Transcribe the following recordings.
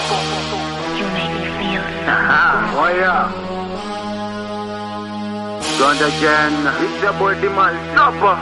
You make me feel so. Oh yeah. Gone again. It's your boy Dimal Supper.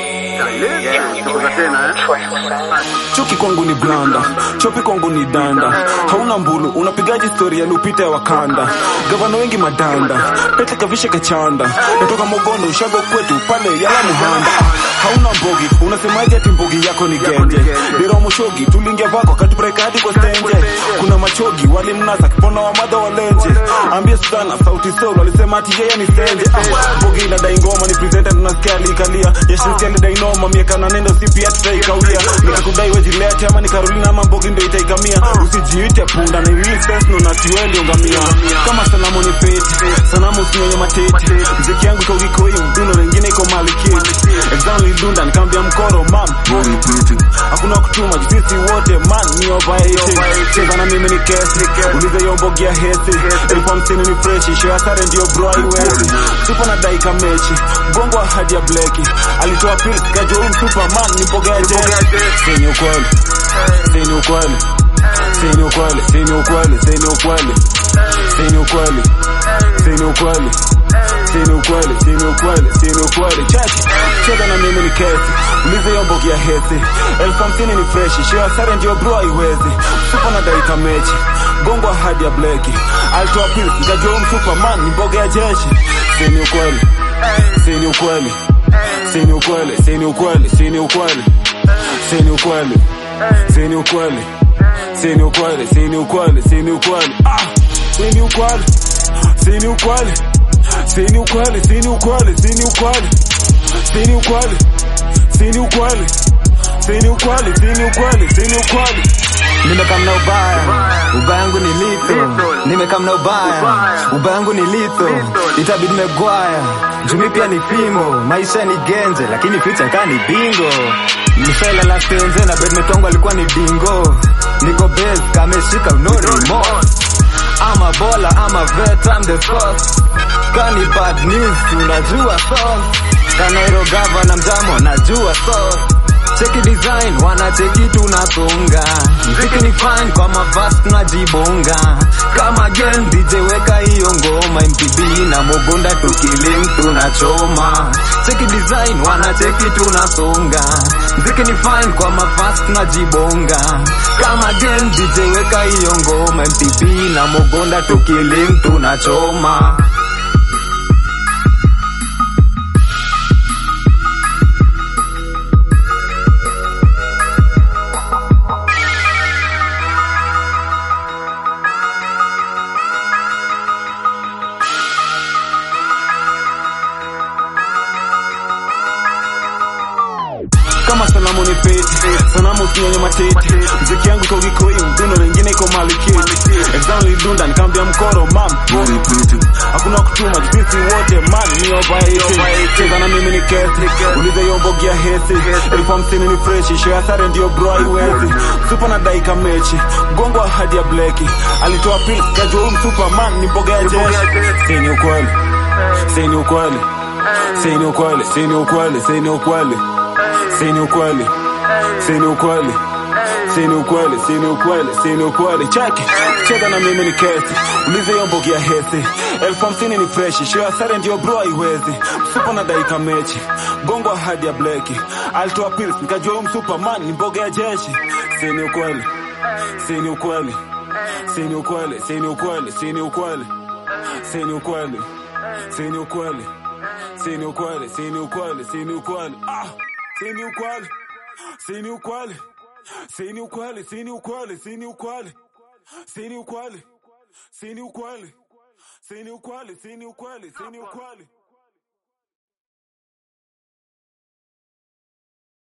Yeah, tuko tena eh. chuki kwangu ni blanda chopi kwangu ni danda hauna mbulu unapigaji stori ya lupita ya wakanda gavana wengi madanda pete kavishe kachanda natoka mogondo ushago kwetu pale yala muhanda hauna mbogi unasemaje ati mbogi yako ni genje diromoshogi tulingia vako katubreka hadi kwa stenje kuna machogi walimnasa kipona wa madha walenje ambia sana sauti sol walisema ati yeye ni stenje ah, mbogi inadai ngoma ni presenter tunasikia alikalia yashinsia lidai noma miaka na nendo si pia tutaikawia nikakudai wejilete ama ni Carolina ama mbogi ndio itaikamia usijiite punda ni real sense no natiweli ungamia kama salamu ni feti sanamu usinyonye mateti mziki yangu iko gikoi mduno wengine iko malikiti exam lidunda nikaambia mkoro mam boy pretty hakuna kutuma sisi wote man ni overrated cheza na mimi ni kesi ulize hiyo mbogi ya hesi elfu hamsini ni freshi show ya sare ndio bro haiwezi supa na daika mechi gongo hadi ya bleki alitoa pills kajua huyu superman ni mboga ya jeshi Sini ukweli Sini ukweli Sini ukweli Sini ukweli Sini ukweli Sini ukweli Sini ukweli Sini ukweli Sini ukweli Sini ukweli Cheki Cheza na mimi ni kesi Ulize hiyo mbogi ya hesi Elfu hamsini ni freshi Shio ya sare ndio bro haiwezi Supa na daika mechi Gongo hadi ya bleki Alitoa pills Nikajua huyu superman ni mboga ya jeshi Sini ukweli Sini ukweli Sini ukweli Sini ukweli Sini ukweli Sini ukweli Sini ukweli Sini ukweli Sini ukweli Sini ukweli ah Sini ukweli Sini ukweli Sini ukweli Sini ukweli Sini ukweli Sini ukweli Sini ukweli Sini ukweli Sini ukweli Sini ukweli nimekamna ubaya ubaya yangu ni litho nimekamna ubaya ubaya yangu ni litho itabidi megwaya jumi pia ni fimo maisha ni genje lakini ficha kaa ni bingo mfele la stenze na bedmetongo alikuwa ni dingo niko bes kameshika no remorse ama bola ama vet I'm the source kani bad news tunajua sauce kanairo gava mjamo najua sauce cheki design wanacheki tunasonga mziki ni fine kwa mavasi tunajibonga kama gen DJ weka hiyo ngoma MTV na mogonda tukilim tunachoma cheki design wanacheki tunasonga mziki ni fine kwa mavasi tunajibonga kama gen DJ weka hiyo ngoma MTV na mogonda tukilim tunachoma kama salamu ni feti sanamu usinyonye mateti mziki yangu iko gikoi mduno wengine iko malikiti exam lidunda nikaambia mkoro mam boy pretty hakuna kutuma sisi wote man ni overrated cheza na mimi ni kesi ulize hiyo mbogi ya hesi elfu hamsini ni freshi show ya sare ndio bro haiwezi supa na daika mechi gongo hadi ya bleki alitoa pills kajua huyu superman ni mboga ya jeshi sini ukweli sini ukweli sini ukweli sini ukweli sini ukweli sini ukweli sini ukweli sini ukweli sini ukweli sini ukweli cheki cheza na mimi ni kesi ulize hiyo mbogi ya hesi elfu hamsini ni freshi shio ya sare ndio bro haiwezi msupa na daika mechi gongo hadi ya bleki alitoa pills nikajua huyu msuperman ni mboga ya jeshi sini ukweli sini ukweli sini ukweli sini ukweli sini ukweli sini ukweli sini ukweli sini ukweli sini ukweli sini ukweli ah sini ukweli sini ukweli sini ukweli sini ukweli sini ukweli sini ukweli sini ukweli sini ukweli sini ukweli sini ukweli